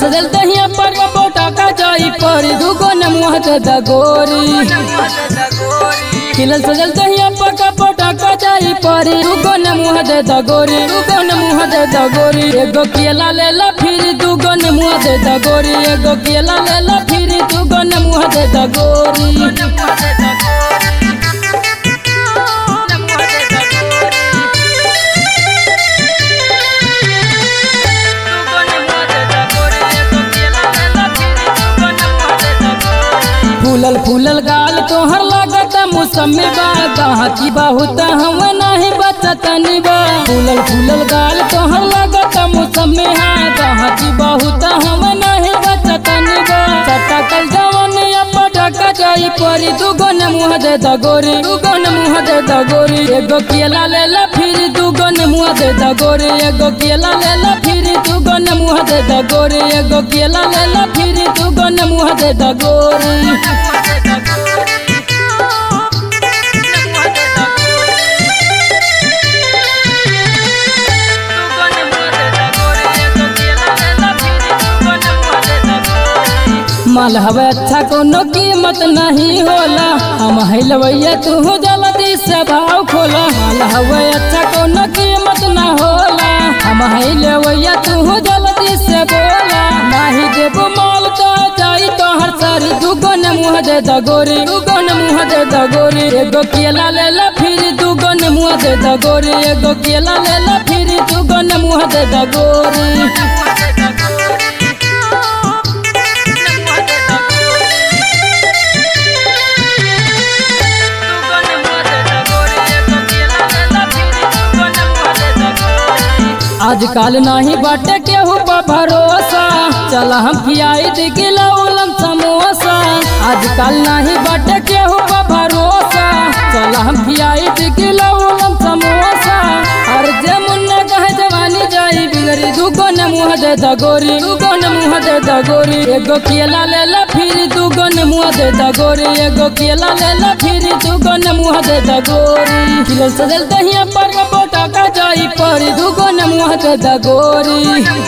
सजल दहिया पर बोटा का जाई पर दुगो न मुँह दे दगोरी खिलल सजल दहिया पर बोटा का जाई पर दुगो न मुँह दे दगोरी दुगो न मुँह दे दगोरी एगो केला ले ला फिर दुगो न मुँह दे दगोरी एगो केला ले ला फिर दुगो न मुँह दे दगोरी फूलल फूलल गाल तोहर लागत मौसमी बा कहाँ की बहुत हम नहीं बचतनी बा फूलल फूलल गाल तोहर लागत मौसमी हा कहाँ की बहुत हम नहीं बचतनी बा चटकल जवन पटका जाई परी दुगो न मुँह दे दगोरी दुगो न मुँह दे दगोरी एगो केला ले ला फिर दुगो न मुँह दे दगोरी एगो केला ले ला फिर दुगो न मुँह दे दगोरी एगो केला ले ला फिर दुगो न मुँह दे दगोरी माल हवे अच्छा कोनो कीमत नहीं होला हम हिलवैया तू जल्दी से भाव खोला माल हवे अच्छा कोनो कीमत ना होला हम हिलवैया तू जल्दी से बोला नहीं देबो माल तो जाई तो हर सारी दुगो न मुँह दे दगोरी दुगो न मुँह दे दगोरी एगो केला ले ला फिर दुगो न मुँह दे दगोरी एगो केला ले ला फिर दुगो न मुँह दे दगोरी आजकल नहीं बाटे केहू पर भरोसा चल हम खियाई दिगिला उलम समोसा आजकल नहीं बाटे केहू पर भरोसा चल हम खियाई दिगिला उलम समोसा हर जे मुन्ना कहे जवानी जाई बिगड़ी दुगो न मुँह दे दगोरी दुगो न मुँह दे दगोरी एगो केला ले ला फिर दुगो न मुँह दे दगोरी एगो केला ले ला फिर दुगो न मुँह दे दगोरी खिलल सजल दहिया पर बोटा का जाई पर दुगो न मुँह दे दगोरी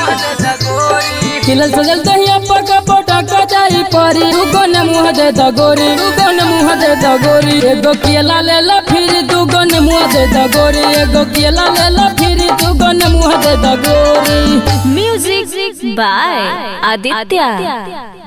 खिलल सजल दहिया पर बोटा का जाई पर दुगो न मुँह दे दगोरी दुगो न मुँह दे दगोरी एगो केला ले ला फिर दुगो न मुँह दे दगोरी एगो केला ले ला फिर दुगो न मुँह दे दगोरी Music by Aditya.